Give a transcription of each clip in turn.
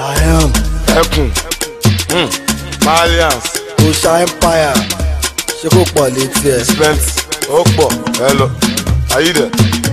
lion ẹkùn hmm, malians osha empire ṣé kò pọ̀ létí ẹ̀. spent ó pọ̀ ẹ lọ ayídẹ.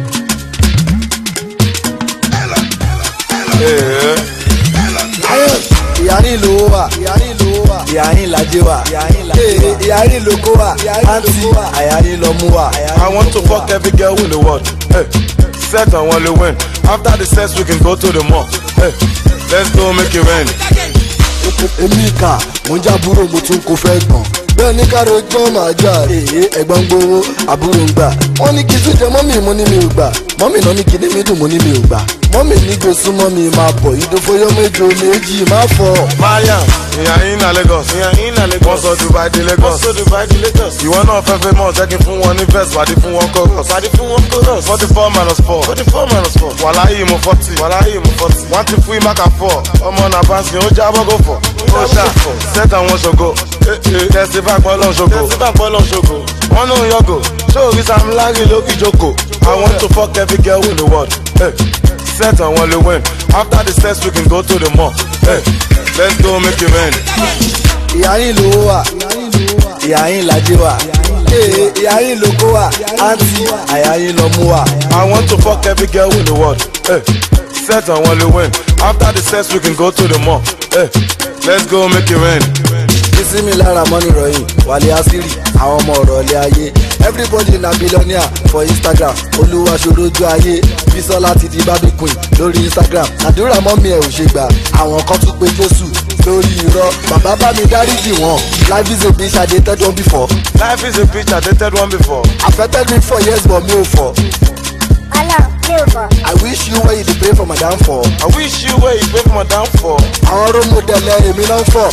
Ee, lion ìyá ní ìlú wà ìyá ní ìlú wà ìyá ní ìlàjẹ wà ee ìyá ní ìlókò wà àǹtí àyà ní ìlọmú wà. I want to fuck every girl in the world. Hey, set and wanna win. After the sex, we can go to the mall. Hey, let's go make it rain. èmi kà mo ń jábúrò mo tún kó fẹ́ gbọ̀n. bẹ́ẹ̀ ní ká rojọ́ máa jà èyí ẹ̀gbọ́n gbowó àbúrò ń gbà. wọ́n ní kí tún jẹ mọ́mì mo ní mi ò gbà mọ́mì náà ní kí ní mi dùn mo ní mi ò gbà. mọ́mì ní gbé súnmọ́ mi máa bọ̀ ìdófóyọ́ méjì méjì má fọ́. Mariam, ìyá yín na Lagos. Ìyá yín na Lagos. Wọ́n sọ Dubai di Lagos. Wọ́n sọ Dubai di Lagos. Ìwọ náà fẹ́ fẹ́ mọ̀ jẹ́ kí n fún wọn ní verse pàdé fún wọn chorus. Pàdé fún wọn chorus. forty four minus four. forty four minus four. Wàláyé mo forty. Wàláyé mo forty. Wọ́n ti fún ìmáka four. Ọmọ náà bá ń sin ó jábọ́ gò fọ̀. Ó ṣá set àwọn ṣògo. Tẹ̀sífà pọ́lọ́ ṣògo. Tẹ̀sífà pọ́lọ́ ṣògo. Wọ́n ní òun yọgò. Ṣé orí Sam Larry lókì jókòó? I want to fuck every girl in the world. Hey. Set and wanna win. After the sex, we can go to the mall. Hey, let's go make it rain. ìyá yín lówó wà ìyá yín làjẹ wà ee ìyá yín lóko wà àǹtí àyà yín lọmú wà. I want to fuck every girl in the world. Hey, set and wanna win. After the sex, we can go to the mall. Hey, let's go make it rain. bísímì lára mọ́nì ròyìn wàlẹ̀ àṣírí àwọn ọmọ ọ̀rọ̀ ilé ayé everybody na billionaire for instagram olúwaṣojú ojú ayé bísọ́lá ti di barbie queen lórí instagram àdúrà mọ́mí ẹ̀ ò ṣe gbà àwọn kan tún pe jésù lórí irọ́ bàbá bá mi dáríjì wọ́n life is a bitch i dey tell them before Life is a bitch, I dated one before. affected me for years but mi ò fọ Ọlọ́run mi ò bọ̀. i wish you where you dey pray for my downfall I wish you where you pay for my downfall. àwọn role model ẹ̀ èmi náà ń fọ̀.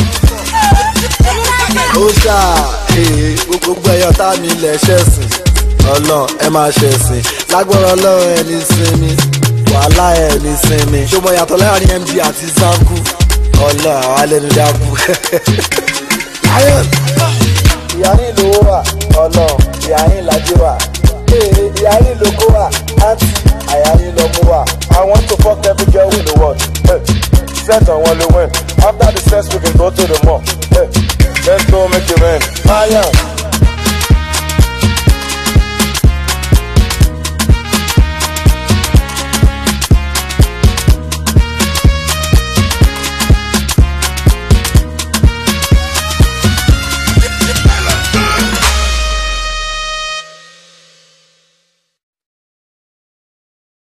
ó ṣá ee gbogbo ẹyọ tá mi lẹ ṣẹ̀sìn ọlọ́run ẹ máa ṣẹ̀sìn lágbára ọlọ́run ẹni sinmi wàhálà ẹni sinmi ṣọmọ yàtọ̀ láàrin md àti zanku ọlọ́run àwọn alẹ́nu dákú. lion ìyá ní ìlú wà ọlọ́run ìyá ní ìlàjì wà ee ìyá ní ìlókò wà àǹtí àyà ní ìlọmú wà. I want to fuck every girl in the world. Hey, set and wanna win. After the sex, we can go to the mall. Hey, let's go make it rain. Mariam,